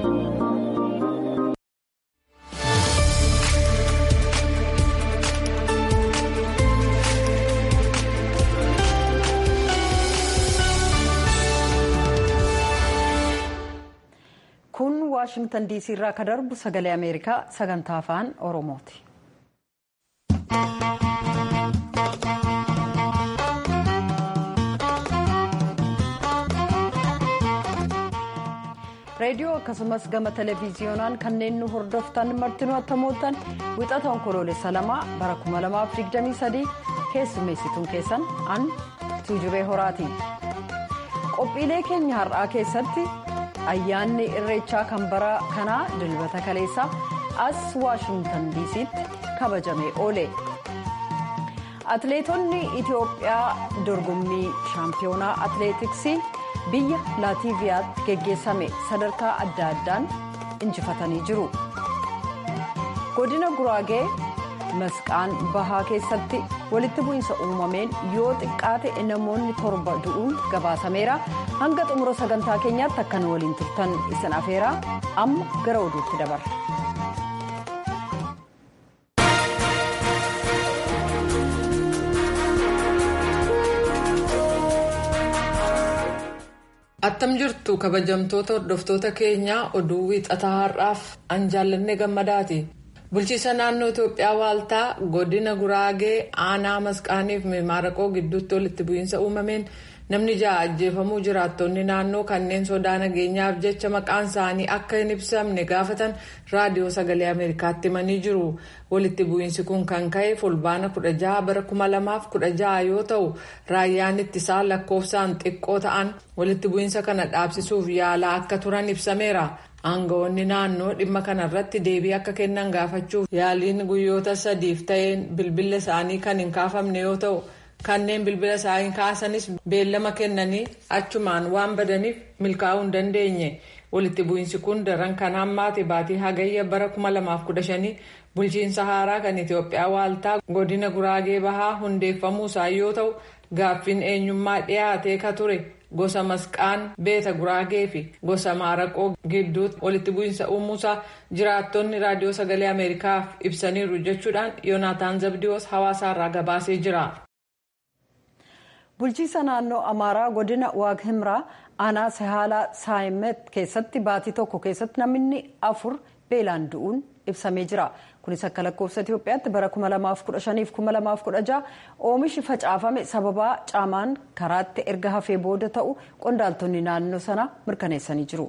kun waashingtan diisii irraa ka darbu sagalee ameerikaa sagantaa afaan oromooti. reediyoo akkasumas gama televiziyoonaan kanneen nu hordoftan martinuu attamoottan wixata onkoloolessa lamaa bara 2023 keessummeessituun keessan an tuujubee horaati qophiilee keenya har'aa keessatti ayyaanni irreechaa kan bara kanaa dilbata kaleessaa as waashingtan diisiitti kabajamee oole atleetonni itiyoophiyaa dorgommii shaampiyoonaa atleetiksii biyya laatiiviyaatti geggeessame sadarkaa adda addaan injifatanii jiru godina guraagee masqaan bahaa keessatti walitti bu'iinsa uumameen yoo xiqqaate namoonni torba du'uun gabaasameera hanga xumura sagantaa keenyaatti akka nu waliin turtan isin afeeraa amma gara oduutti dabarra. attam jirtu kabajamtoota hordoftoota keenyaa oduu wiixataa har'aaf an jaallanne gammadaati bulchiisa naannoo itoophiyaa waaltaa godina guraagee aanaa masqaaniif maaraqoo gidduutti walitti bu'iinsa uumameen namni ja'a ajjeefamuu jiraattonni naannoo kanneen sodaa nageenyaaf jecha maqaan isaanii akka hin ibsamne gaafatan raadiyoo sagalee ameerikaatti himanii jiru walitti bu'iinsi kun kan ka'e fulbaana 16 bara 2016 yoo ta'u raayyaan ittisaa lakkoofsaan xiqqoo ta'an walitti bu'iinsa kana dhaabsisuuf yaalaa akka turan ibsameera. aangawoonni naannoo dhimma kanarratti deebii akka kennan gaafachuuf yaaliin guyyoota sadiif ta'een bilbila isaanii kan hin kaafamne yoo ta'u kanneen bilbila isaanii kaasanis beellama kennanii achumaan waan badaniif milkaa'uu hin dandeenye walitti bu'iinsi kun daran kan hammaate baatii hagayya bara 2015 bulchiinsa haaraa kan itiyoophiyaa waaltaa godina guraagee bahaa hundeeffamuu isaa yoo ta'u gaaffiin eenyummaa dhiyaatee ka ture. gosa masqaan beeta guraagee fi gosa maaraqoo gidduutti walitti bu'iinsa uumuusaa jiraattonni raadiyoo sagalee ameerikaaf ibsaniiru jechuudhaan yoonaataan zabdiyoos hawaasaarraa gabaasee jira. bulchiisa naannoo amaaraa godina waag himraa aanaa sahaalaa saayimet keessatti baatii tokko keessatti namni afur beelaan du'uun ibsamee jira. kunis akka lakkoofsa itiyoophiyaatti bara 2015-2016 oomishi facaafame sababaa caamaan karaatti erga hafee booda ta'u qondaaltonni naannoo sana mirkaneessanii jiru.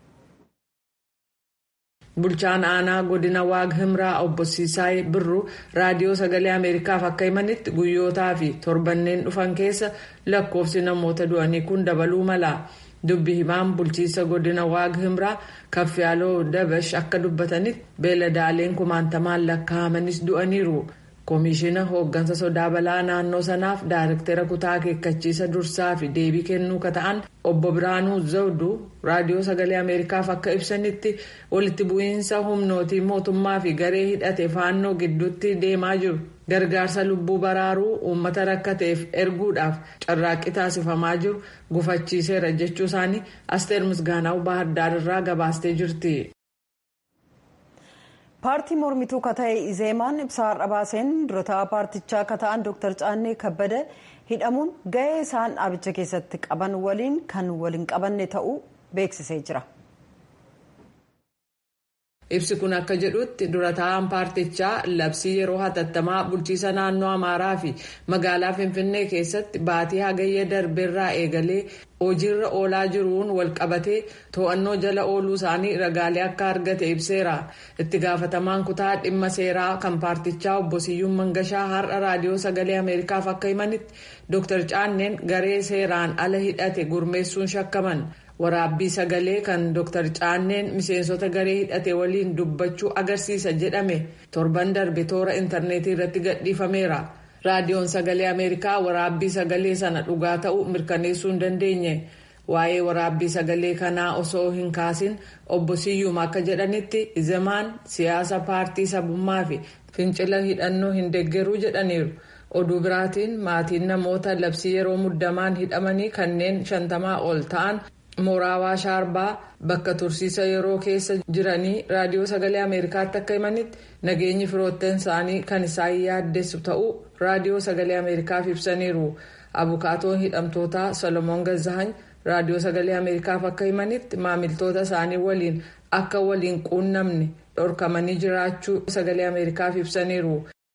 bulchaan aanaa godina waag himraa obbo siisaay birru raadiyoo sagalee ameerikaaf akka himanitti guyyootaa fi torbanneen dhufan keessa lakkoofsi namoota du'anii kun dabaluu mala. dubbi himaan bulchiisa godina waag himraa kaffiyaaloo dabash akka dubbatanitti beeladaaleen kumaantamaan lakkaa'amanis du'aniiru koomishina hooggansa sodaa balaa naannoo sanaaf daayirektera kutaa akeekkachiisa dursaa fi deebii kennuu ka ta'an obbo biraanuu zawduu raadiyoo sagalee ameerikaaf akka ibsanitti walitti bu'iinsa humnootii mootummaa fi garee hidhate faannoo gidduutti deemaa jiru. gargaarsa lubbuu baraaruu uummata rakkateef erguudhaaf carraaqqii taasifamaa jiru gufachiiseera jechuu isaanii asteer misgaanaa'u baahardar irraa gabaastee jirti. paartii mormituu ka ta'e izeemaan ibsa har'a baaseen durataa paartichaa ka ta'an dr caannee kabbada hidhamuun gahee isaan dhaabicha keessatti qaban waliin kan waliin qabanne ta'uu beeksisee jira. ibsi kun akka jedhutti durataan paartichaa labsii yeroo hatattamaa bulchiisa naannoo amaaraa fi magaalaa finfinnee keessatti baatii hagayya darbeerraa eegalee hojiirra oolaa jiruun walqabatee to'annoo jala ooluu isaanii ragaalee akka argate ibseera itti gaafatamaan kutaa dhimma seeraa kan paartichaa obbo siyyuun mangashaa har'a raadiyoo sagalee ameerikaaf akka himanitti dr caanneen garee seeraan ala hidhate gurmeessuun shakkaman. waraabbii sagalee kan dr caanneen miseensota garee hidhate waliin dubbachuu agarsiisa jedhame torban darbe toora intarneetii irratti gadhiifameera raadiyoon sagalee ameerikaa waraabbii sagalee sana dhugaa ta'uu mirkaneessuu hin dandeenye waa'ee waraabbii sagalee kanaa osoo hin kaasin obbo siyyuum akka jedhanitti izemaan siyaasa paartii sabummaa fi fincila hidhannoo hin deeggaruu jedhaniiru. oduu biraatiin maatiin namoota labsii yeroo muddamaan hidhamanii kanneen shantamaa ol ta'an mooraa Awaashaa Arbaa bakka tursiisa yeroo keessa jiranii raadiyoo sagalee Ameerikaatti akka himanitti nageenyi firoottan isaanii kan isaan yaaddeessu ta'uu raadiyoo sagalee Ameerikaaf ibsaniiru. Abukaatoon hidhamtootaa Solomoon Gazzahany raadiyoo sagalee Ameerikaaf akka himanitti maamiltoota isaanii waliin akka waliin quunnamne dhorkamanii jiraachuu sagalee Ameerikaaf ibsaniiru.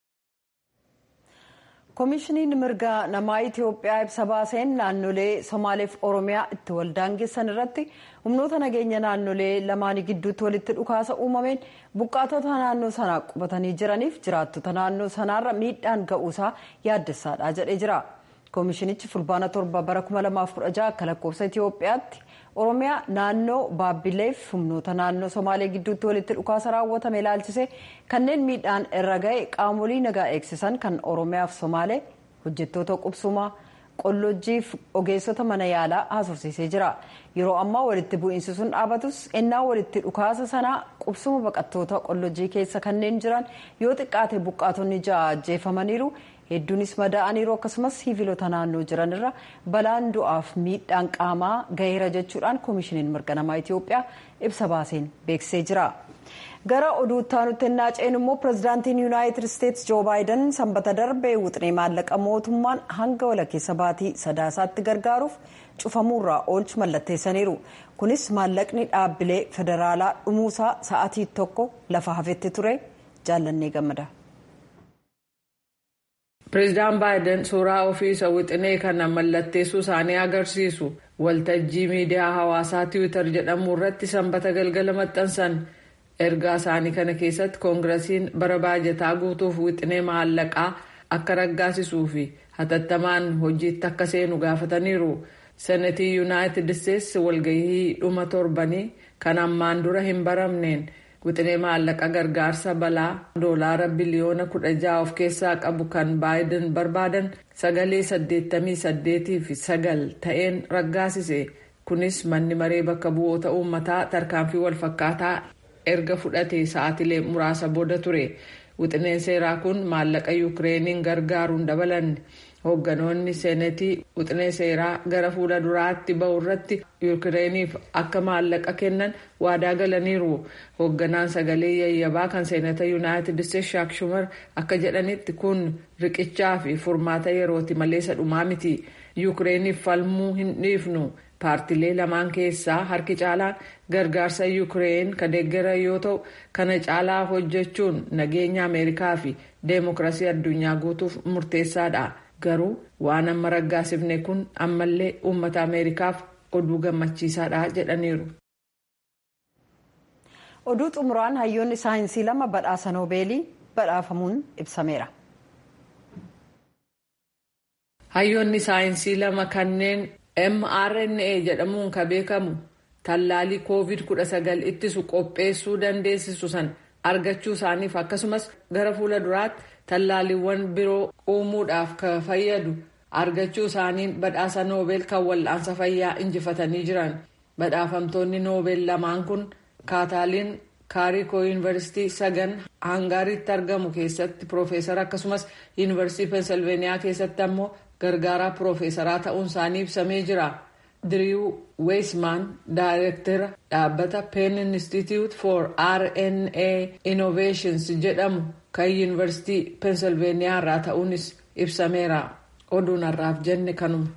koomishiniin mirga namaa itiyoophiyaa ibsa baaseen naannolee somaaleef oromiyaa itti waldaangessan irratti humnoota nageenya naannolee lamaanii gidduutti walitti dhukaasa uumameen buqqaatota naannoo sanaa qubatanii jiraniif jiraattota naannoo sanaarra miidhaan ga'uusaa yaaddessaadha jedhee jira koomishinichi fulbaana torba bara 2016 akka lakkoofsa itiyoophiyaatti oromiyaa naannoo baabbileef humnoota naannoo somaalee gidduutti walitti dhukaasa raawwatame ilaalchise kanneen miidhaan irra ga'e qaamolee nagaa eegsisan kan oromiyaaf somaalee hojjettoota qubsumaa qollojjiif ogeessota mana yaalaa haasofsiisee jira yeroo ammaa walitti bu'iinsi sun dhaabatus ennaa walitti dhukaasa sanaa qubsuma baqattoota qollojjii keessa kanneen jiran yoo xiqqaate buqqaatonni ja'a ajjeefamaniiru hedduunis madaa'aniiru akkasumas siviilota naannoo jiran irra balaan du'aaf miidhaan qaamaa gaheera jechuudhaan koomishiniin mirga namaa itiyoophiyaa ibsa baaseen beeksisee jira. gara oduutti aanutti ennaa ceenu immoo pirezidaantiin yuunaayitid isteetsi joo baayiden sanbata darbee wuxinee maallaqa mootummaan hanga walakkeessa baatii sadaasaatti gargaaruuf cufamuurraa oolchu mallatteessaniiru kunis maallaqni dhaabbilee federaalaa dhumuusaa sa'atii tokko lafa hafetti ture jaallannee gammada. pireezidaan baayiden suuraa ofiisa wixinee kana mallatteessuu isaanii agarsiisu waltajjii miidiyaa hawaasaa tiwiitar jedhamu irratti sanbata galgala maxxansan ergaa isaanii kana keessatti koongirasiin bara baajataa guutuuf wixinee maallaqaa akka raggaasisuu fi hatattamaan hojiitti akka seenu gaafataniiru senetii yuunaayitid isteetsi walgahii dhuma torbanii kan ammaan dura hin baramneen. wixinee maallaqa gargaarsa balaa doolaara biliyoona kudha jaha of keessaa qabu kan baayiden barbaadan sagalee saddeettamii saddeetii fi sagal ta'een raggaasise kunis manni maree bakka bu'oota uummataa tarkaanfii walfakkaataa erga fudhate sa'aatilee muraasa booda ture wixineen seeraa kun maallaqa yuukireeniin gargaaruun dabalanne hoogganoonni seenetii wixinee seeraa gara fuula duraatti ba'u irratti yuukireeniif akka maallaqa kennan waadaa galaniiru hoogganaan sagalee yayyabaa kan seenata yuunaayitid isteetsi shaak shumar akka jedhanitti kun riqichaa fi furmaata yerooti malee isa dhumaa miti yuukireeniif falmuu hin dhiifnu paartilee lamaan keessaa harki caalaan gargaarsa yuukireen kan deeggaran yoo ta'u kana caalaa hojjechuun nageenya ameerikaa fi deemokiraasii addunyaa guutuuf murteessaadha. garuu waan amma raggaasifne kun ammallee uummata ameerikaaf oduu gammachiisaadha jedhaniiru. oduu xumuraan hayyoonni saayinsii lama badhaasa noobeelii badhaafamuun ibsameera. hayyoonni saayinsii lama kanneen mrna jedhamuun kan beekamu tallaalii covid 19 ittisu qopheessuu dandeessisu san argachuu isaaniif akkasumas gara fuula duraatti. tallaaliiwwan biroo uumuudhaaf kan fayyadu argachuu isaaniin badhaasa noobeel kan wal'aansa fayyaa injifatanii jiran badhaafamtoonni noobeel lamaan kun kaataaliin kaarikoo yuunivarsiitii sagan hangaariitti argamu keessatti piroofeesara akkasumas yuunivarsiitii peensilveeniyaa keessatti ammoo gargaaraa piroofeesaraa ta'uun isaanii ibsamee jira diriiw weesmaan daayireektara dhaabbata peen institute for rna innovations jedhamu kan yuunivarsiitii peensilveeniyaa irraa ta'uunis ibsameera oduun har'aaf jenne kanuma.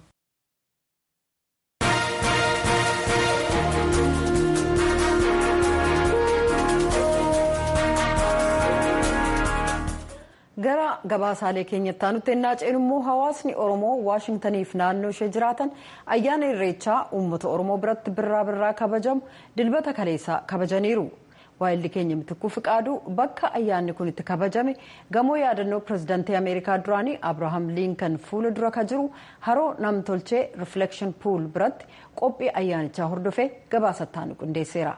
gara gabaasaalee keenyatti aanutti ennaa ceenu immoo hawaasni oromoo waashintaniif naannoo ishee jiraatan ayyaana irreechaa uummata oromoo biratti birraa birraa kabajamu dilbata kaleessaa kabajaniiru. waayilli keenya mitikuu fiqaaduu bakka ayyaanni kun itti kabajame gamoo yaadannoo pirezidaantii ameerikaa duraanii abrahaam liinkan fuula dura ka jiru haroo namtolchee rifleekshin puul biratti qophii ayyaanichaa hordofee gabaasattaan qindeesseera.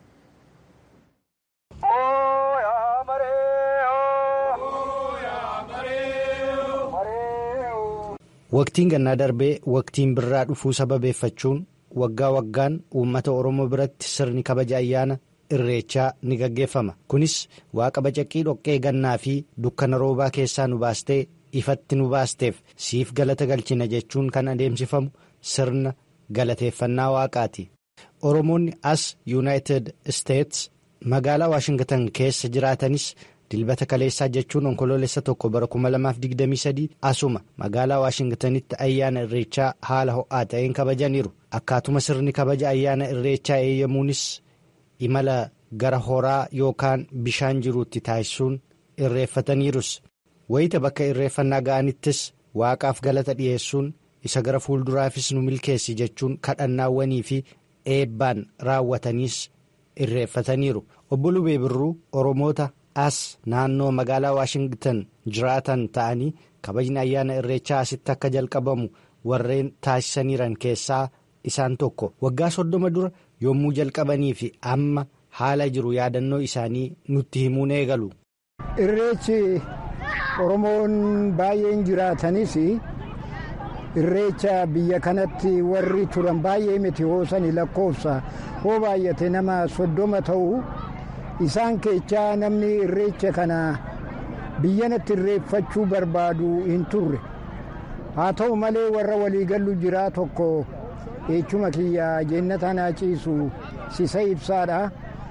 Waqtiin gannaa darbee waqtiin birraa dhufuu sababeeffachuun waggaa waggaan uummata oromoo biratti sirni kabaja ayyaana. irreechaa ni gaggeeffama kunis waaqa bacaqii dhoqqee gannaa fi dukkana roobaa keessaa nu baastee ifatti nu baasteef siif galata galchina jechuun kan adeemsifamu sirna galateeffannaa waaqaati. Oromoonni as yuunaayitid isteets magaalaa Waashingtan keessa jiraatanis dilbata kaleessaa jechuun onkoloolessa tokko bara 2023 asuma magaalaa Waashingtanitti ayyaana irreechaa haala ho'aa ta'een kabajaniiru. Akkaatuma sirni kabaja ayyaana irreechaa eeyyamuunis imala gara horaa yookaan bishaan jiruutti taasisuun irreeffataniirus. Wayita bakka irreeffannaa ga'anittis waaqaaf galata dhiyeessuun isa gara fuulduraafis nu milkeessi jechuun kadhannaawwanii fi eebbaan raawwataniis irreeffataniiru. Obbo Lubee Birruu Oromoota as naannoo magaalaa Waashingtan jiraatan ta'anii kabajni ayyaana irreechaa asitti akka jalqabamu warreen taasisaniiran keessaa isaan tokko. Waggaa soddoma dura yommuu jalqabanii fi amma haala jiru yaadannoo isaanii nutti himuun eegalu. Irreechi Oromoon baay'een jiraatanis irreecha biyya kanatti warri turan baay'ee miti hoosani lakkoofsa hoo baay'ate nama soddoma ta'u isaan keechaa namni irreecha kana biyyanatti irreeffachuu barbaadu hin turre haa ta'u malee warra waliigallu jiraa tokko eechuma kiyya jennata naa ciisu sisa ibsaadha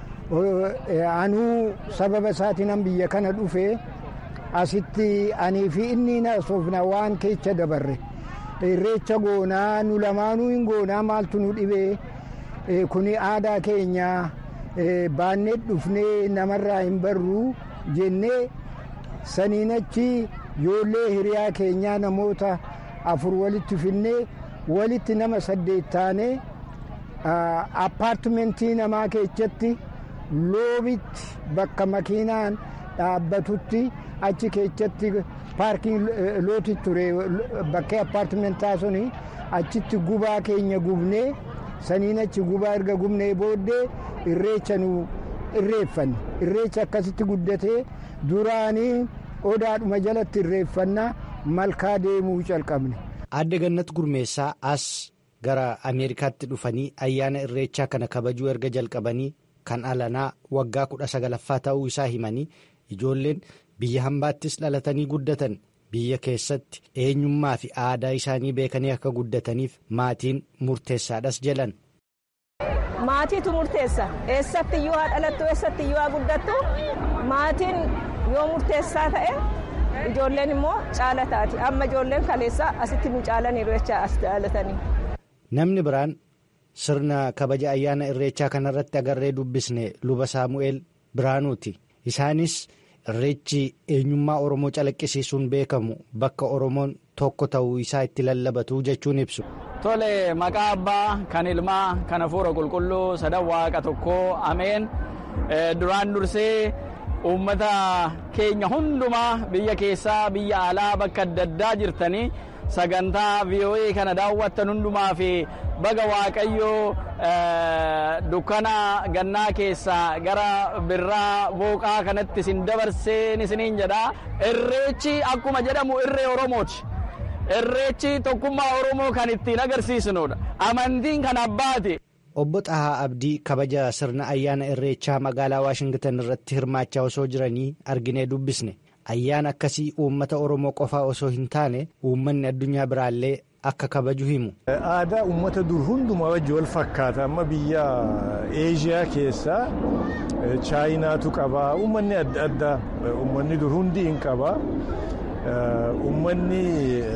anuu sababa isaatiin biyya kana dhufe asitti anii fi inni naasofna waan keecha dabarre irreecha goonaa nu lamaanuu hin goonaa maaltu nu dhibee kuni aadaa keenya baannee dhufnee namarraa hin barruu jennee saniin achi ijoollee hiriyaa keenyaa namoota afur walitti finnee walitti nama saddeet taanee appaartimentii namaa keessatti loobitti bakka makiinaan dhaabbatutti achi keessatti paarkiin looti ture bakkee appaartimentaa suni achitti gubaa keenya gubnee saniin achi gubaa erga gubnee booddee irreecha nu irreeffanne irreecha akkasitti guddatee duraanii odaadhuma jalatti irreeffannaa malkaa deemuu calqabne. Aadde Gannat Gurmeessaa as gara Ameerikaatti dhufanii ayyaana irreechaa kana kabajuu erga jalqabanii kan alanaa waggaa kudha sagalaffaa ta'uu isaa himanii ijoolleen biyya hambaattis dhalatanii guddatan biyya keessatti eenyummaa fi aadaa isaanii beekanii akka guddataniif maatiin murteessaadhas jedhan. Maatiitu murteessa eessatti iyyuu haa dhalattu eessatti iyyuu haa guddattu maatiin yoo murteessaa ta'e ijoolleen immoo caala taati amma ijoolleen kaleessaa asitti nu caalaniiru jecha as dhalatanii. Namni biraan sirna kabaja ayyaana irreechaa kanarratti agarree dubbisne luba saamu'eel biraanuuti isaanis irreechi eenyummaa oromoo calaqqisiisuun beekamu bakka oromoon tokko ta'uu isaa itti lallabatu jechuun ibsu. Tole maqaa abbaa kan ilmaa kan hafuura qulqulluu sadan waaqa tokkoo ameen duraan dursee uummata keenya hundumaa biyya keessaa biyya alaa bakka adda addaa jirtanii sagantaa VOA kana daawwattan hundumaa fi baga waaqayyoo dukkana gannaa keessaa gara birraa booqaa kanatti isin dabarseen isiniin jedha irreechi akkuma jedhamu irree oromooti. irreechi tokkummaa oromoo kan ittiin agarsiisnudha amantiin kan abbaati. Obbo Xahaa Abdii kabaja sirna ayyaana irreechaa magaalaa Waashingtan irratti hirmaachaa osoo jiranii arginee dubbisne ayyaana akkasii uummata oromoo qofaa osoo hin taane uummanni addunyaa biraallee akka kabaju himu. Aadaa uummata dur hundumaa wajji wal fakkaata amma biyya eeshiyaa keessaa chaayinaatu qabaa uummanni adda addaa uummanni dur hundi hin qabaa. Uummanni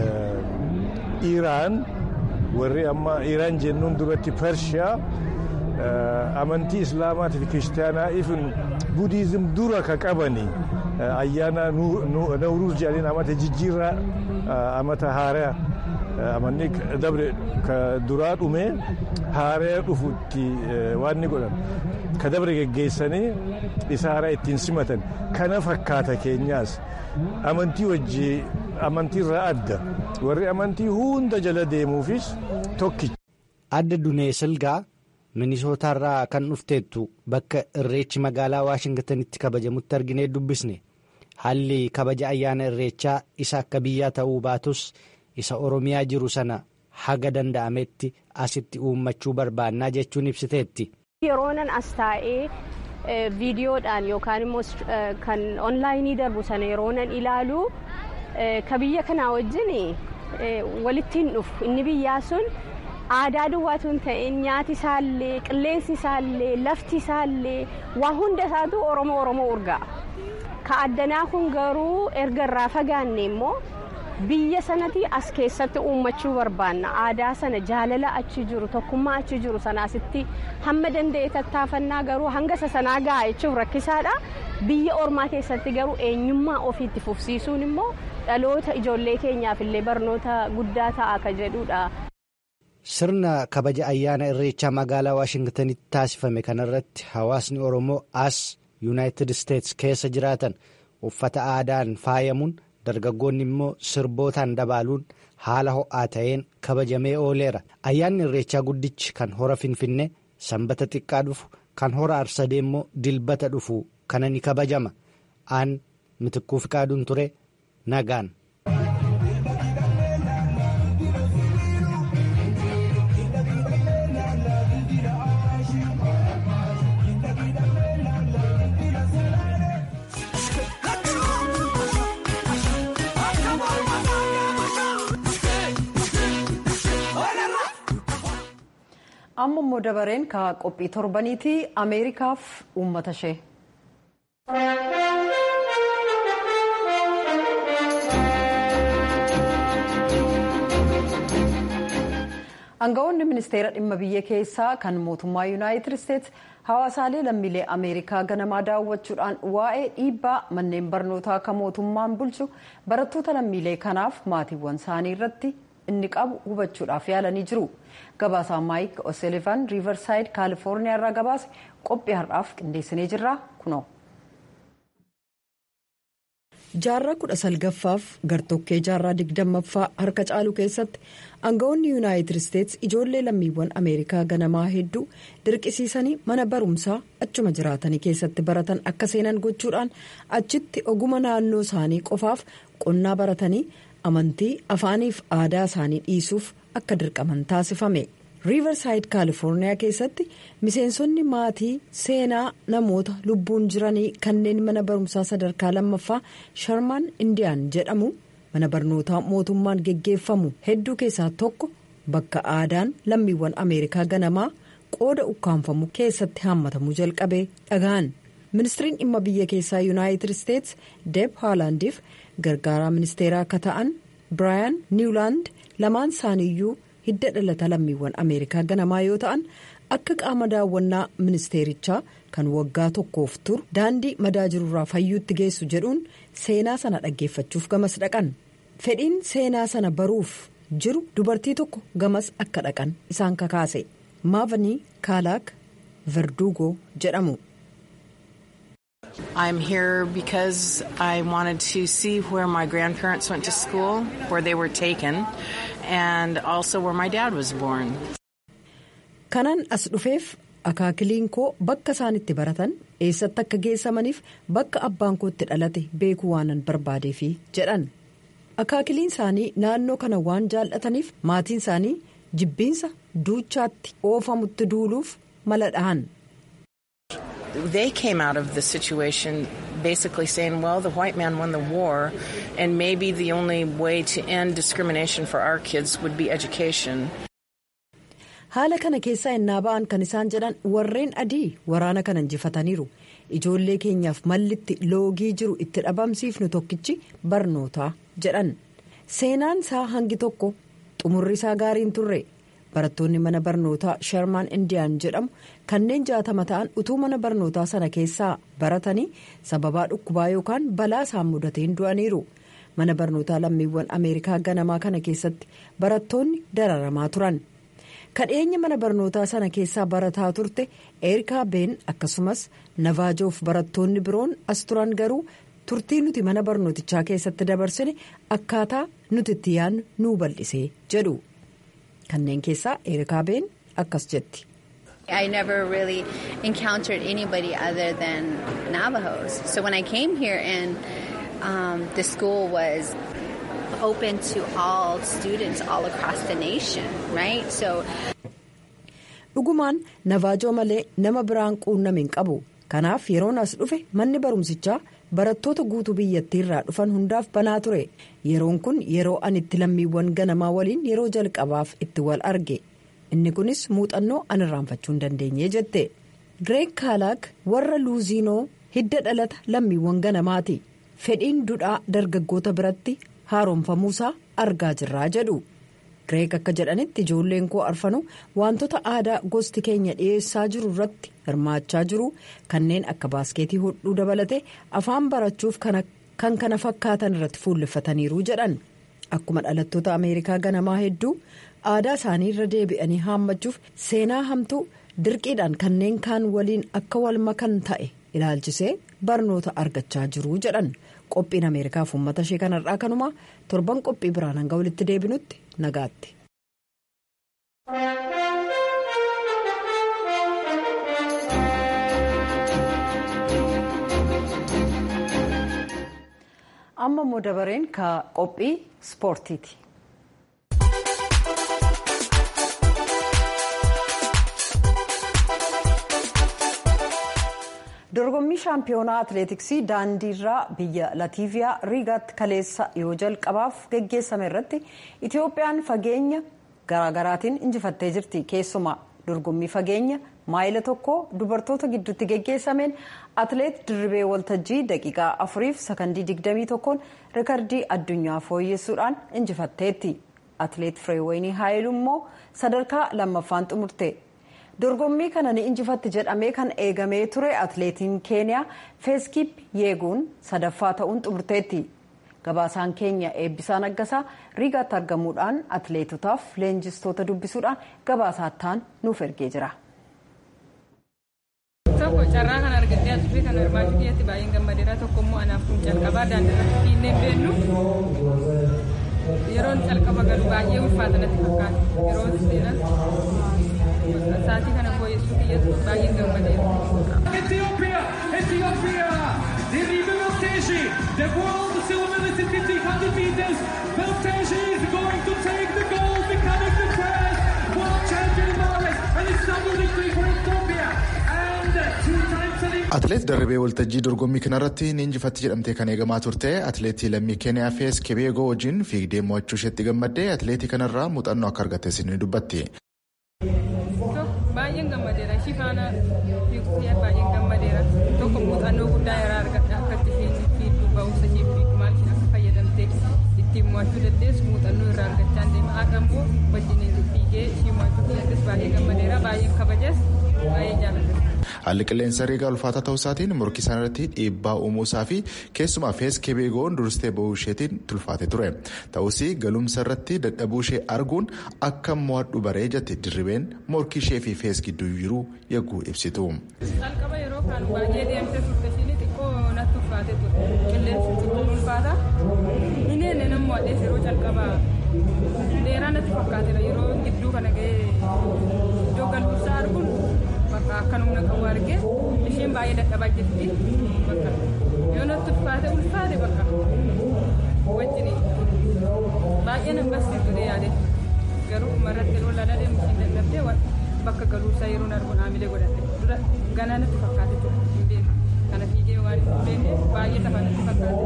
Iraan warri amma Iraan jennuun duratti Pershiyaa amantii Islaamaatii fi Kiristaanaa ifin Budiizim dura ka qabani ayyaana Nawruuz jedhaniin amata jijjiirraa amata haaraa amanni dabre ka duraa dhume haaraa dhufutti waan ni godhan ka dabre geggeessanii isa haaraa ittiin simatan kana fakkaata keenyaas. amantii wajji amantii irraa adda warri amantii hunda jala deemuufis tokkicha. Adda Dunee Silgaa Minisootaarraa kan dhufteettu bakka irreechi magaalaa Waashingtanitti kabajamutti arginee dubbisne haalli kabaja ayyaana irreechaa isa akka biyyaa ta'uu baatus isa Oromiyaa jiru sana haga danda'ametti asitti uummachuu barbaannaa jechuun ibsiteetti. Yeroonan as taa'ee. viidiyoodhaan yookaan immoo kan onlaayinii darbu sana yeroonan ilaalu ka biyya kanaa wajjin walitti hin dhufu inni biyyaa sun aadaa duwwaatu hin ta'in nyaati isaallee qilleensi isaallee lafti isaallee waa hunda isaatu oromoo oromoo urgaa'a. ka addanaa kun garuu erga irraa fagaanne immoo biyya sanatti as keessatti uummachuu barbaanna aadaa sana jaalala achi jiru tokkummaa achi jiru sanaasitti hamma danda'e tattaafannaa garuu hanga isa sanaa ga'a jechuun rakkisaadha biyya ormaa keessatti garuu eenyummaa ofiitti fufsiisuun immoo dhaloota ijoollee keenyaaf illee barnoota guddaa ta'a ka jedhudha. sirna kabaja ayyaana irreechaa magaalaa waashingtanitti taasifame kanarratti hawaasni oromoo as yuunaayitid isteetsi keessa jiraatan uffata aadaan faayamuun dargaggoonni immoo sirbootaan dabaaluun haala ho'aa ta'een kabajamee ooleera ayyaanni irreechaa guddichi kan hora finfinnee sanbata xiqqaa dhufu kan hora arsadee immoo dilbata dhufu kana ni kabajama aan mitikkuu fiqaaduun ture nagaan. amma immoo dabareen ka qophii torbaniiti ameerikaaf uummata ishee. aangawoonni ministeera dhimma biyya keessaa kan mootummaa yuunaayitid isteetsi hawaasaalee lammiilee ameerikaa ganamaa daawwachuudhaan waa'ee dhiibbaa manneen barnootaa kan mootummaan bulchu barattoota lammiilee kanaaf maatiiwwan isaanii irratti inni qabu hubachuudhaaf yaalanii jiru. gabaasaa maayik o'selifan riivarsaayid kaalifoorniyaa irraa gabaase qophii har'aaf qindeessinee jirra kunoo. jaarraa kudha salgaffaaf gartokkee jaarraa digdammaffaa harka caalu keessatti aangawoonni yuunaayitid isteetsi ijoollee lammiiwwan ameerikaa ganamaa hedduu dirqisiisanii mana barumsaa achuma jiraatanii keessatti baratan akka seenan gochuudhaan achitti oguma naannoo isaanii qofaaf qonnaa baratanii amantii afaaniif aadaa isaanii dhiisuuf akka dirqaman taasifame riivarsaayid kaalifoorniyaa keessatti miseensonni maatii seenaa namoota lubbuun jiranii kanneen mana barumsaa sadarkaa lammaffaa sharmaan indiyaan jedhamu mana barnootaa mootummaan geggeeffamu hedduu keessaa tokko bakka aadaan lammiiwwan ameerikaa ganamaa qooda ukkaanfamu keessatti haammatamuu jalqabee dhaga'an ministiriin dhimma biyya keessaa yuunaayitid isteetsi deeb haalaandiif gargaaraa ministeeraa akka ta'an biraayan niwlaand lamaan isaaniiyyuu hidda dhalata lammiiwwan ameerikaa ganamaa yoo ta'an akka qaama daawwannaa ministeerichaa kan waggaa tokkoof turu daandii madaa jirurraa fayyuutti geessu jedhuun seenaa sana dhaggeeffachuuf gamas dhaqan fedhiin seenaa sana baruuf jiru dubartii tokko gamas akka dhaqan isaan kakaase maavanii kaalaak verduugoo jedhamu. I'm here because I wanted to see where my grandparents went to school, where they were taken, and also where my dad was born. Kanan as dhufeef akaakiliin koo bakka isaan itti baratan eessatti akka geessamaniif bakka abbaan koo itti dhalate beekuu waanan barbaadeefi jedhan. Akaakiliin isaanii naannoo kana waan jaallataniif maatiin isaanii jibbiinsa duuchaatti oofamutti duuluuf mala dhahan. They came out of the situation basically saying, well, the white man won the war, and maybe the only way to end discrimination for our kids would be education. Haala kana keessaa innaa ba'an kan isaan jedhan warreen adii waraana kana injifataniiru. Ijoollee keenyaaf mallitti loogii jiru itti dhabamsiifnu tokkichi barnootaa jedhan. Seenaan isaa hangi tokko xumurri isaa gaariin turre. barattoonni mana barnootaa sharmaan indiyaan jedhamu kanneen jaatama ta'an utuu mana barnootaa sana keessaa baratanii sababaa dhukkubaa yookaan balaa isaan mudateen du'aniiru mana barnootaa lammiiwwan ameerikaa ganamaa kana keessatti barattoonni dararamaa turan kadheenya mana barnootaa sana keessaa barataa turte erikaa been akkasumas navaajoof barattoonni biroon as turan garuu turtii nuti mana barnootichaa keessatti dabarsine akkaataa nuti itti yaadnu nuu bal'isee jedhu. kanneen keessaa erikaa been akkas jetti. I never really encountered anybody other than Navajos. So when I came here and um, the school was open to all students all across the nation, right? So. Dhugumaan navaajoo malee nama biraan quunname hin qabu. Kanaaf yeroon as dhufe manni barumsichaa barattoota guutuu biyyattii irraa dhufan hundaaf banaa ture. Yeroon kun yeroo ani itti lammiiwwan ganamaa waliin yeroo jalqabaaf itti wal arge. inni kunis muuxannoo an irraanfachuu hin dandeenye jette gireeg kaalaak warra luuziinoo hidda dhalata lammiiwwan ganamaati fedhiin dudhaa dargaggoota biratti haaromfamuusaa argaa jirraa jedhu gireeg akka jedhanitti ijoolleen koo arfanu wantoota aadaa gosti keenya dhiyeessaa jiru irratti hirmaachaa jiru kanneen akka baaskeetii hodhuu dabalate afaan barachuuf kan kana fakkaatan irratti fuulleffataniiru jedhan akkuma dhalattoota ameerikaa ganamaa hedduu aadaa isaanii irra deebi'anii haammachuuf seenaa hamtuu dirqiidhaan kanneen kaan waliin akka wal makan ta'e ilaalchisee barnoota argachaa jiru jedhan qophiin ameerikaaf uummata ishee kanarraa kanumaa torban qophii biraan hanga walitti deebinutti nagaatti. amma immoo dabareen ka qophii ispoortiiti. dorgommii shaampiyoonaa atileetiksii daandiirraa biyya latiiviyaa riigaatti kaleessa yoo jalqabaaf geggeessame irratti itiyoophiyaan fageenya garaagaraatiin injifattee jirti keessumaa dorgommii fageenya maayila tokko dubartoota gidduutti geggeessameen atileet dirribee waltajjii daqiiqaa afuriif sakandii digdamii tokkoon rikardii addunyaa fooyyessuudhaan injifatteetti atileet fireewayinii haayilu immoo sadarkaa lammaffaan xumurte. dorgommii kana ni injifatti jedhamee kan eegamee ture atileetiin keeniyaa feeskiip yeeguun sadaffaa ta'uun xumurteetti gabaasaan keenya eebbisaa naggasaa riigaatti argamuudhaan atileetotaaf leenjistoota dubbisuudhaan gabaasaattaan nuuf ergee jira. tokko carraa kan argattee asirrii kan hirmaachuu biyyatti baay'een gammadeera tokko immoo anaaf kun calqabaa daandirratti fiinnee beennu yeroon calqaba galu baay'ee ulfaata natti fakkaata yeroo seenas sa'aatii kana fooyyessuu biyyatti baay'een gammadeera. Ethiopia, Ethiopia, Dirribe Belteji, the world silver medalist in 1500 meters. Belteji is going to take the gold, becoming the first world champion in Males, and it's double victory for Ethiopia. And two times Atileet Darribee Waltajjii dorgommii kanarratti ni injifatti jedhamtee kan eegamaa turte atileetii lammii Keeniyaa Fees Kebeegoo wajjin fiigdee mo'achuu isheetti gammaddee atileetii kanarraa muuxannoo akka argattes ni dubbatti. baay'een gammadeera ishii faana fiiguuf baay'een gammadeera tokko muuxannoo guddaa irraa argadha akkatti fiigduu ba'umsa ishee fiigdu maal isheen akka fayyadamtee ittiin mo'achuu dandeessu muuxannoo irraa argachaa deema haadha immoo wajjin fiigee ishii mo'achuu dandeessu baay'ee gammadeera baay'een kabajas baay'ee jaalladha. Haalli qilleensa riigaa ulfaataa ta'uu isaatiin morkii isaan irratti dhiibbaa uumuu isaa fi keessumaa fees kebeegoon durstee ba'uu isheetiin tulfaate ture. Ta'us galumsa irratti dadhabuu ishee arguun akka mo'adhu baree jette dirribeen morkii ishee fi fees gidduu jiru yagguu ibsitu. Calqaba yeroo kaan baay'ee deemtee turte isheen xiqqoo natti ulfaate ture. Qilleensi xiqqoo ulfaata. Inni inni nama mo'adhees yeroo calqabaa dheeraa natti fakkaateera yeroo gidduu kana ga'ee iddoo galumsaa arguun bakka akka humna qabu argee isheen baay'ee dadhabaa jirti bakka yoo natti ulfaate ulfaate bakka wajjin baay'ee nan barsiiftu yaade garuu umarratti yeroo lala deemu isheen dadhabdee bakka galuusaa yeroo arguun haamilee godhadhe dura ganaa natti fakkaate ture hin beeku kana fiigee waan hin beekneef baay'ee tafa natti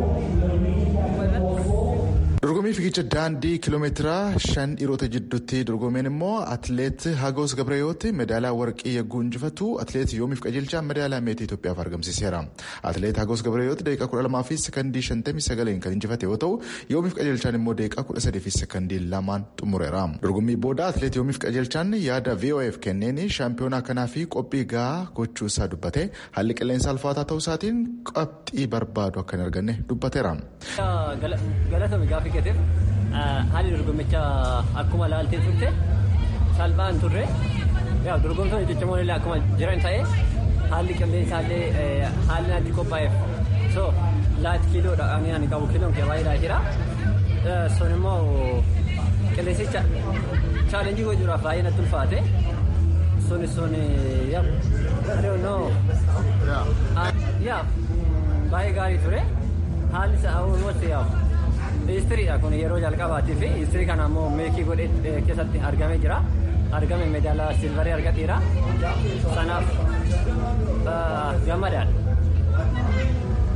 fakkaate Dorgommii fiigicha daandii kiiloomeetira shan dhiirota jidduutti dorgomeen immoo atileet Hagos Gabreeyooti medaalaa warqii yagguu injifatu atileet Yoomiif Qajeelchaa medaalaa meetii Itoophiyaaf argamsiiseera. Atileet Hagos Gabreeyooti daqiiqaa kudha lamaa fi sekandii shantamii sagaleen kan injifate yoo ta'u Yoomiif Qajeelchaan immoo daqiiqaa kudha sadii fi sekandii lamaan xumureera. Dorgommii booda atileet Yoomiif Qajeelchaan yaada VOF kenneen shaampiyoonaa kanaa fi qophii gahaa gochuu isaa dubbate haalli qilleensa ulfaataa ta'uu isaatiin qabxii barbaadu akka hin arganne dubbateera. fiigateef haalli dorgommicha akkuma laaltee turte salphaan turre yaa dorgomtoonni ciccimoon illee akkuma jiran ta'e haalli qilleensaallee haalli natti qophaa'eef so laati kiiloodha ani ani qabu kiiloon kee baay'eedhaa jira sun immoo qilleensicha chaalenjii gochuudhaaf baay'ee natti ulfaate sun sun yaa I don't know yaa baay'ee gaarii ture haalli isaa almost yaa Istiriidha kun yeroo jalqabaati fi istirii kana immoo meekii godhee keessatti argamee jira. Argame medaalaa silvarii argateera. Sanaaf gammadaadha.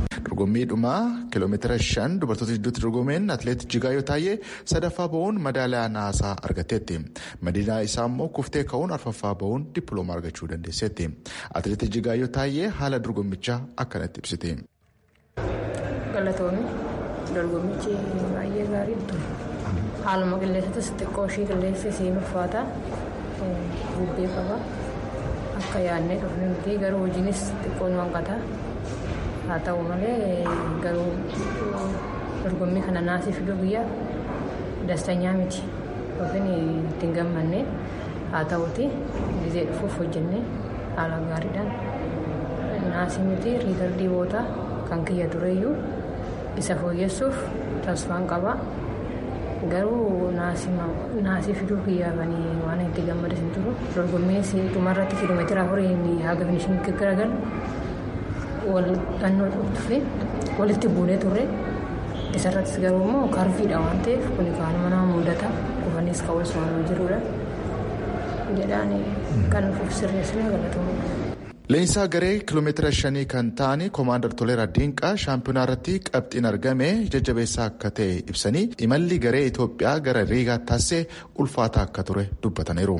dorgommiidhuma kiiloomeetira shan dubartoota gidduutti dorgomeen atileet Jigaayyoo Taayee sadaffaa ba'uun madaalaa naasaa argatteetti. Madiinaa isaa immoo kuftee ka'uun arfaffaa ba'uun dippiloomaa argachuu dandeesseetti. Atileet Jigaayyoo Taayee haala dorgommichaa akkanatti ibsite. Galatoomii dorgommichi baay'ee gaarii ture. Haaluma qilleensatis xiqqoo ishii qilleensi isiin uffata bubbee qaba. Akka yaadnee dhufne miti garuu hojiinis xiqqoo nu hanqata. Haa ta'u malee garuu dorgommii kana naasii fiduu guyyaa dastanyaa miti. Yookiin ittiin gammanne haa ta'uti gizee dhufuuf hojjennee haala gaariidhaan naasii miti riikardii bootaa kan kiyya tureyyuu isa fooyyessuuf tasfaan qaba. Garuu naasii fiduu kiyyaafanii waan itti gammadan hin jiru. Dorgommii dhumarratti kiiloomeetira afurii haga finishin gaggaraagalu wal dhannoo dhufe walitti buunee turre. Isarrattis garuu immoo karfiidha waan ta'eef kun kaanuma nama mudata kufanis ka'uus waan jirudha. Jedhaan kan nuuf sirreessine galatoomudha. Leenjisaa garee kiiloomeetira shanii kan ta'an koomaandar Toleeraa Diinqaa shaampiyoonaa irratti qabxiin argame jajjabeessaa akka ta'e ibsanii imalli garee Itoophiyaa gara Riigaatti taasisee ulfaataa akka ture dubbataniiru.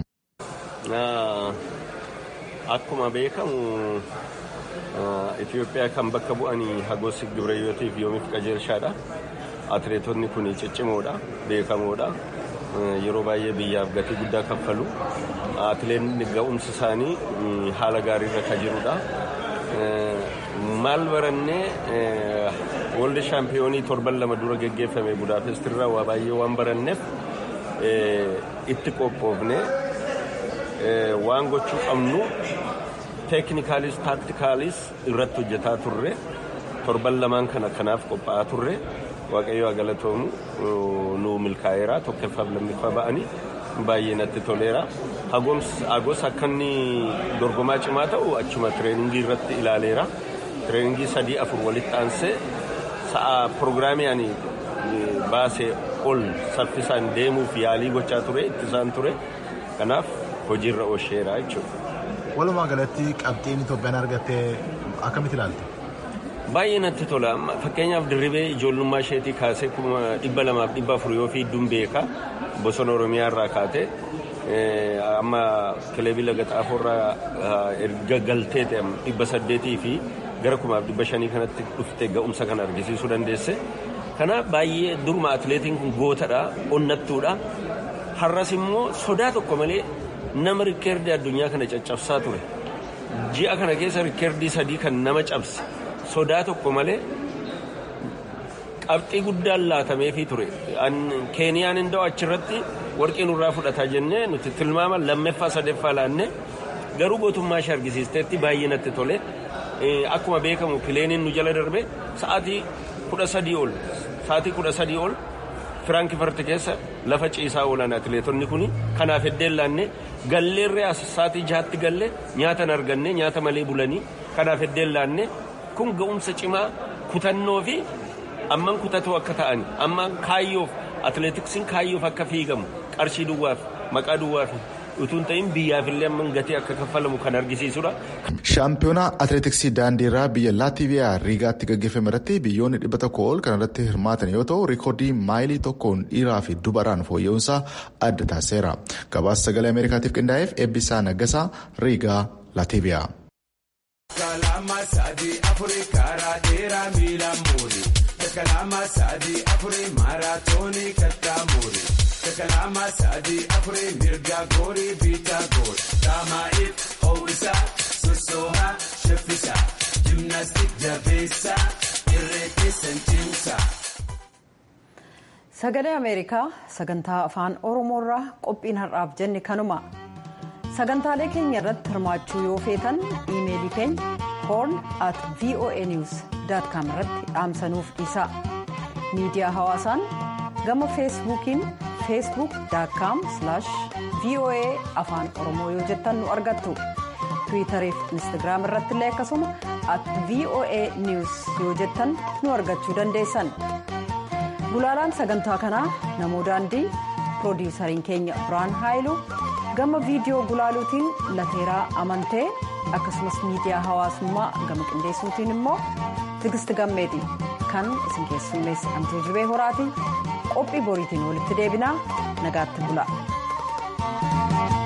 Akkuma beekamu Itoophiyaa kan bakka bu'anii Hagoosi Gibireeyyotiif yoomiif qajeelshaadha. Atileetonni kun ciccimoodha, beekamoodha. Yeroo baay'ee biyyaaf gatii guddaa kaffalu. Atileetni ga'umsi isaanii haala gaariirra kan jirudha. Maal barannee wolde shaampiyoonii torban lama dura geggeeffame Budaapestirraa waa baay'ee waan baranneef itti qophoofne waan gochuu qabnu teeknikaalis taaktikaalis irratti hojjetaa turre torban lamaan kana kanaaf qophaa'aa turre waaqayyo haa galatoomu nu milkaa'eera tokkoffaaf lammiffaa ba'anii baay'ee natti toleera. Hagos akka inni dorgomaa cimaa ta'u achuma tireeningii irratti ilaaleera. Tireeningii sadii afur walitti aansee sa'a pirogiraamii ani baasee ol saffisaan deemuuf yaalii gochaa ture ittisaan ture. Kanaaf hojiirra oolcheera jechuudha. Walumaa galatti qabxiin Itoophiyaan argatte akkamitti ilaalta? Baay'ee natti tola. Fakkeenyaaf dirribee ijoollummaa isheetii kaasee kuma dhibba lamaaf dhibba afur yoo fiidduun beeka. Bosona Oromiyaa irraa kaatee amma kilebii laga xaafoorraa erga galtee ta'e dhibba saddeetii fi gara kumaaf dhibba shanii kanatti dhufte ga'umsa kana argisiisuu dandeesse. Kanaaf baay'ee duruma atileetiin kun gootadha, onnattuudha. Har'as immoo sodaa tokko malee nama rikkeerdii addunyaa kana caccabsaa ture. Ji'a kana keessa rikkeerdii sadii kan nama cabse sodaa tokko malee qabxii guddaan laatameefii ture. Keeniyaan hin da'u achirratti warqii nurraa fudhataa jennee nuti tilmaama lammeeffaa sadeeffaa laannee garuu gootummaa ishee argisiisteetti baay'ee natti tole. Akkuma beekamu pileeniin nu jala darbe sa'aatii kudha sadii ol sa'aatii kudha sadii ol Firaankifart keessa lafa ciisaa oolan atileetonni kun kanaaf heddeen laannee galleerree as sa'aatii jahaatti galle nyaata hin arganne nyaata malee bulanii kanaaf heddeen laannee kun ga'umsa cimaa kutannoo fi amman kutatoo akka ta'an amman kaayyoof atileetiksiin kaayyoof akka fiigamu qarshii duwwaaf maqaa duwwaaf utuun ta'in biyyaafillee amman gatii akka kaffalamu kan argisiisudha. Shaampiyoonaa atileetiksii daandiirraa biyya Laatiiviyaa Riigaatti gaggeeffame irratti biyyoonni dhibba tokko ol kan irratti hirmaatan yoo ta'u riikoordii maayilii tokkoon dhiiraa fi dubaraan fooyya'uunsaa adda taasiseera. Gabaasa sagalee Ameerikaatiif qindaa'eef eebbisaa Naggasaa Riigaa Laatiiviyaa. Kalama sadii afurii karaa dheeraa miilaan muuri. Kalama sadii afurii maaraatoonii kattaa muuri. Kalama sadii afurii mirga goorii biitaa goor. Daamaa'iif ho'isaa sossoohaa shaffisaa. Jimnaastik jabeessaa irree keessan cimsaa. Sagalee Ameerikaa sagantaa afaan Oromoorraa qophiin har'aaf jenne kanuma. sagantaalee keenya irratti hirmaachuu yoo feetan iimeelii keenya horn at voa news com irratti dhaamsanuuf dhiisaa miidiyaa hawaasaan gama feesbuukiin feesbuuk com voa afaan oromoo yoo jettan nu argattu tiwiitarii fi instagiraam irratti illee akkasuma at voa news yoo jettan nu argachuu dandeessan gulaalaan sagantaa kanaa namoo daandii piroodiisariin keenya biraan haayiluu. gama viidiyoo gulaaluutiin lateeraa amantee akkasumas miidiyaa hawaasummaa gama qindeessuutiin immoo tigisti gammeeti kan isin keessummeessi antuu jibee horaati qophii boriitiin walitti deebinaa nagaatti bula.